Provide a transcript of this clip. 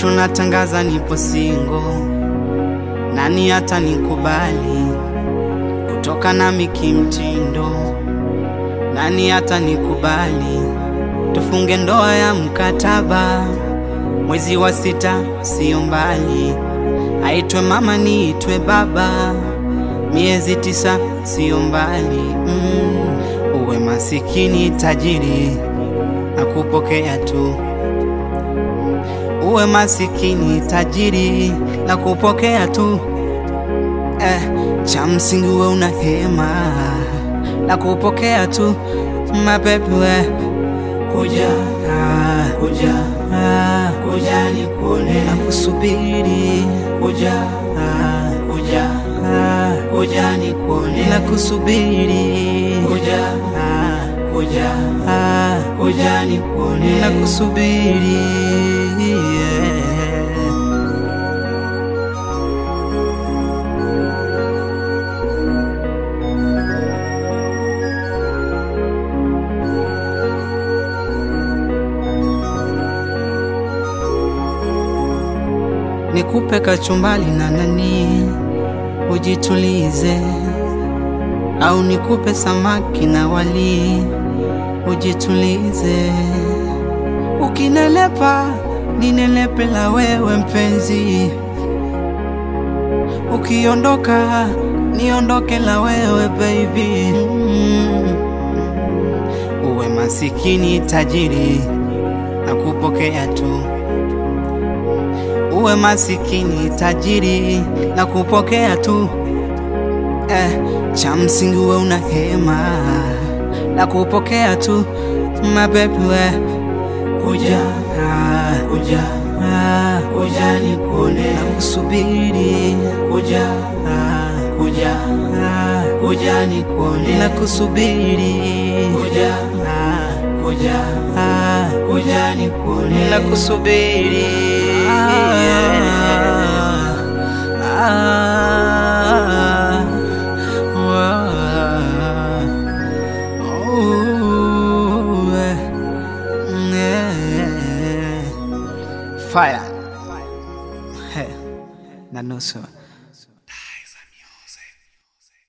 Kesho natangaza nipo singo, nani hata nikubali kutoka nami kimtindo, nani hata nikubali tufunge ndoa ya mkataba, mwezi wa sita sio mbali, aitwe mama niitwe baba, miezi tisa sio mbali mm. Uwe masikini tajiri na kupokea tu uwe masikini tajiri na kupokea tu eh, cha msingi uwe una hema na kupokea tu mabebi we kuja ah, kuja ah, kuja nikuone na kusubiri kuja ah, kuja ah, kuja nikuone na kusubiri kuja ah, kuja ah, kuja nikuone na kusubiri yeah. nikupe kachumbali na nani ujitulize, au nikupe samaki na wali ujitulize. Ukinelepa ninelepe la wewe mpenzi, ukiondoka niondoke la wewe baby. Mm. Uwe masikini tajiri na kupokea tu uwe masikini tajiri na kupokea tu eh, cha msingi uwe una hema na kupokea tu mabebi we kuja ah, kuja ah, kuja nikuone na kusubiri kuja ah, kuja ah, kuja nikuone na kusubiri kuja ah, kuja ah, kuja nikuone na kusubiri Fire. Hey, na nusu.